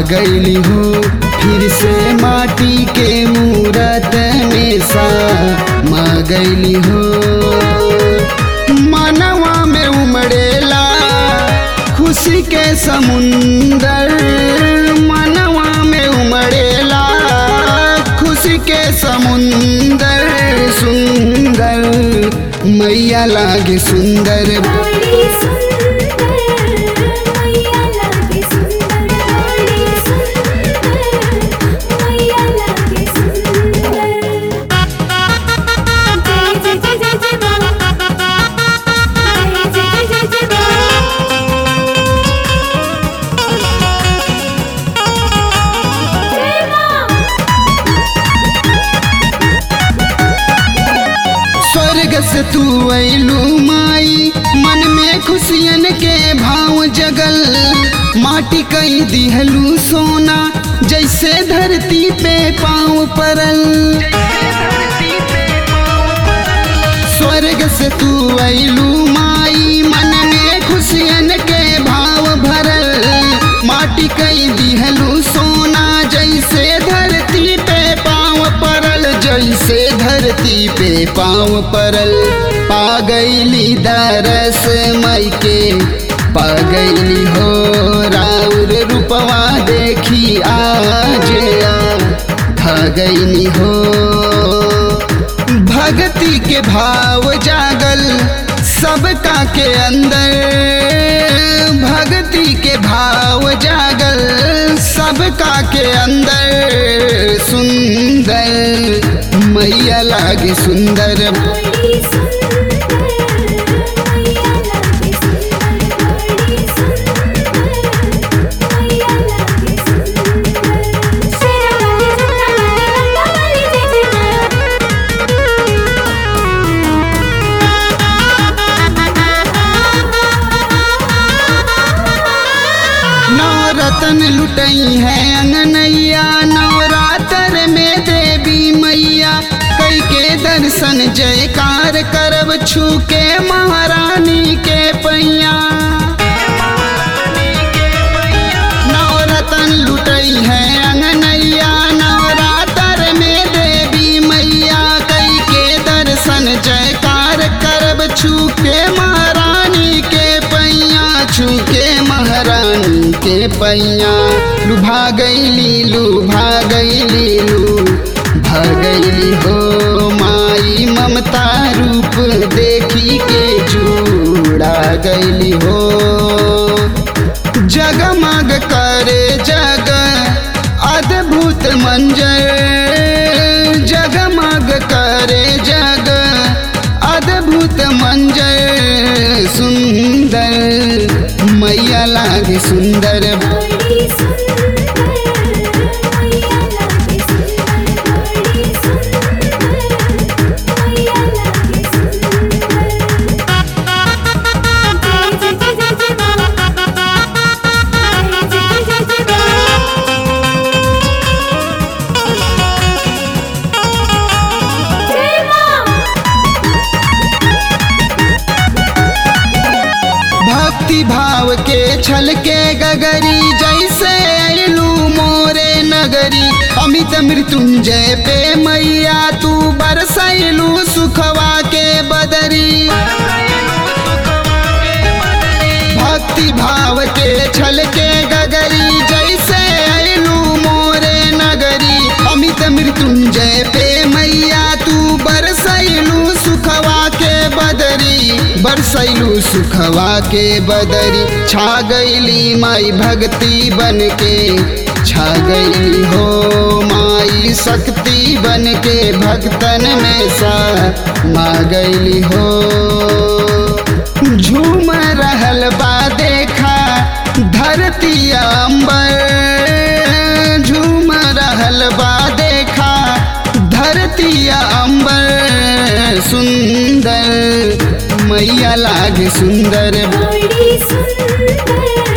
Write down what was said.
गईली हो फिर से माटी के मूरत में सा मा गईली हो मनवा में उमड़ेला खुशी के समुंदर मनवा में उमड़ेला खुशी के समुंदर सुंदर मैया लागे सुंदर बड़ी सुंदर मैया लागे सुंदर बड़ी सुंदर मैया लागे सुंदर जय जय जय जय जय मां जय जय जय जय जय मां जय मां स्वर्ग से तू ऐलू माई मन में खुशियन के भाव जगल माटी कई दिहलू सोना जैसे धरती पे पाँव परल स्वर्ग से तू ऐलू माई मन में खुशियन के भाव भरल माटी कई दिहलू सोना जैसे धरती पे पाँव परल जैसे धरती पे पाँव परल पा गईली दरस मई के पा गईली हो राउर रूपवा देखी आज आ गईली हो भक्ति के भाव जागल सबका के अंदर भक्ति के भाव जागल सबका के अंदर सुंदर मैया लागे सुंदर बड़ी सुंदर मैया लागे सुंदर बड़ी सुंदर मैया लागे सुंदर शेरा वाली जटा वाली लंका वाली जय जय नवरतन लुटई है अंगनैया नवरात्र में देवी मैया कई के दर्शन जयकार करब छू के महारानी के पैया नवरतन लुटई है अंगनैया नवरात्र में देवी मैया कई के दर्शन जयकार करब छू के महारानी के पैया छू के महारानी के पैया लुभा गईली लुभा गईली लू भगैली हो माई ममता रूप देखी के जुड़ा गईली हो जगमग करे जग अद्भुत मंजर जगमग करे जग अद्भुत मंजर सुंदर मैया लागे सुंदर बड़ी सुंदर मैया लागे सुंदर बड़ी सुंदर मैया लागे सुंदर जय जय जय जय मां जय जय जय जय मां जय मां भक्ति भाव के छल के गगरी जैसे अयलू मोरे नगरी अमित मृत्युंजय पे मैया तू बरसैलू सुखवा के बदरी भक्ति भाव के छल के गगरी जैसे अयलू मोरे नगरी अमित मृत्युंजय पे मैया तू बरसैलू सुखवा के बदरी बरसैलू सुखवा के बदरी छा गईली माई भक्ति बन के छा गईली हो माई शक्ति बन के भक्तन में सा मा गईली हो झूम रहल बा देखा धरती अंबर झूम रहल बा देखा धरती अंबर सुंदर मैया लागे सुंदर बड़ी सुंदर